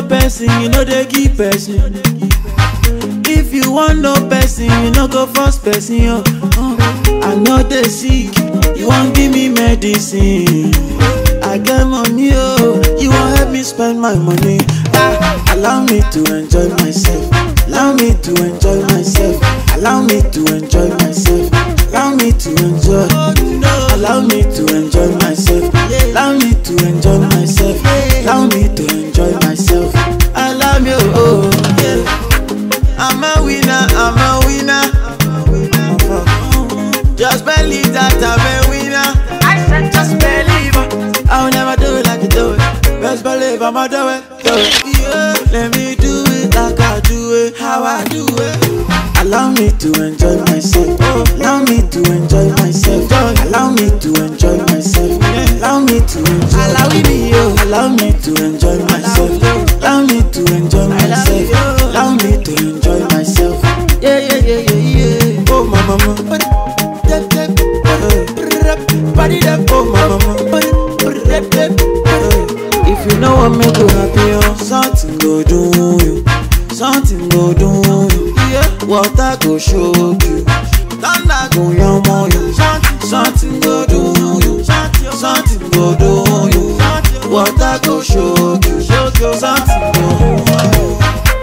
person, you know they give person. If you want no person, you no go first person. Yo. Uh, I know they sick, you won't give me medicine. I get money, oh, you won't help me spend my money. Ah, allow me to enjoy myself. Allow me to enjoy myself. Allow me to enjoy myself. Allow me to enjoy. Allow me to enjoy myself. Allow me to enjoy myself. Allow me to enjoy myself. Allow me, oh, yeah. I'm a winner, I'm a winner. Just believe that I'm a winner. I said just believe. I'll never do it like you do it. Best believe I'ma do it. Do it. Yeah. Let me do it like I do it, how I do it. Allow me to enjoy myself. Allow me to enjoy myself. Allow me to enjoy myself. Allow me to enjoy. Allow me, allow me to enjoy myself. Allow me to enjoy myself. Allow me to enjoy myself. Yeah, yeah, yeah, yeah, yeah. Oh, my mama. Body that oh, my mama. If you know what make you happy, oh, something go do you. Something go do you. Yeah. Water go show you. Thunder go yamo you. Something go do you. Something go do you. Water go show you. Something go do you.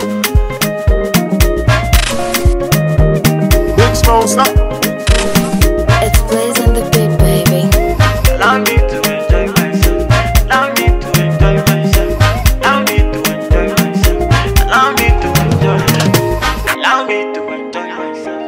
Big Smoke, stop. It's Blaze and the Beat, baby. Allow me to enjoy myself. Allow me to enjoy myself. Allow me to enjoy myself. Allow me to enjoy. Allow me to enjoy myself.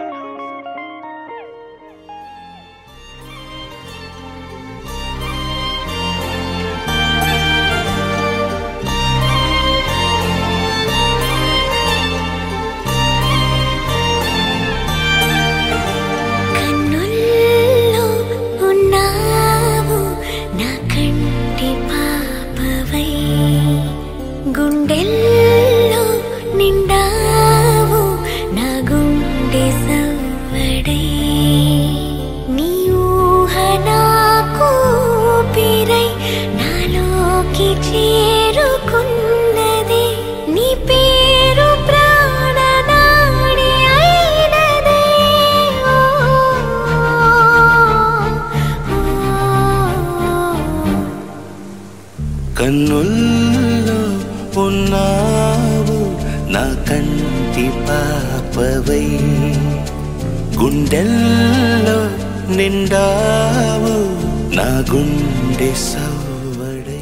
కన్నుల్లో ఉన్నావు నా కంటి పాపవై గుండెల్లో నిండావు నా గుండె సవ్వడై నీ ఊహ నాకు ఊపిరై నాలోకి చేరుకున్నది నీ పేరు ప్రాణనాడి అయినదే ఓ, ఓ, ఓ. కన్నుల్లో ఉన్నావు నా కంటి పాపవై గుండెల్లో నిండావు నా గుండె సవ్వడై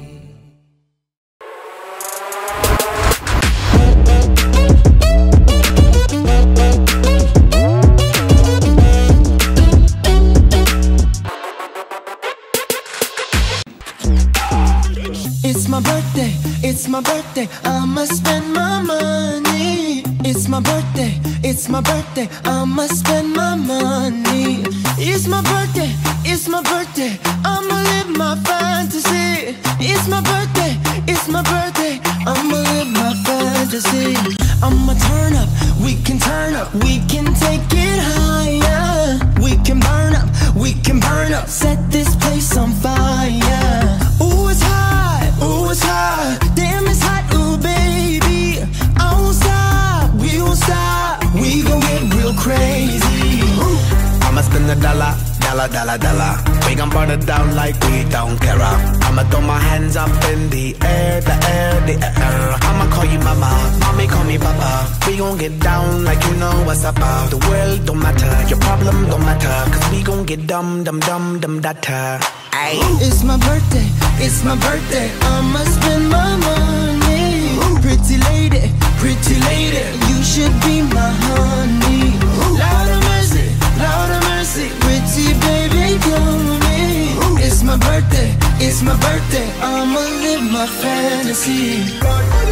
It's my birthday, it's my birthday, I'ma spend my money. It's my birthday, it's my birthday, I'ma spend my money. It's my birthday, it's my birthday, I'ma live my fantasy. It's my birthday, it's my birthday, I'ma live my fantasy. I'ma turn up, we can turn up, we can take it higher. We can burn up, we can burn up, set this place on fire. Ooh, it's hot, ooh, it's hot, damn, it's hot, ooh, baby. I won't stop, we won't stop, we gon' get real crazy. I'ma spend a dollar, dollar, dollar, dollar. We gon' burn it down like we don't care. I'ma throw my hands up in the air, the air, the air. I'ma call you mama, mommy call me papa. We gon' get down like you know what's up. uh. The world don't matter, your problem don't matter. Cause we gon' get dumb, dumb, dumb, dumb, data. Ayy. It's my birthday, it's my birthday. I'ma spend my money. Pretty lady, pretty lady, you should be my honey. Lord of mercy, Lord of mercy, pretty baby, come me. It's my birthday, it's my birthday. I'ma live my fantasy.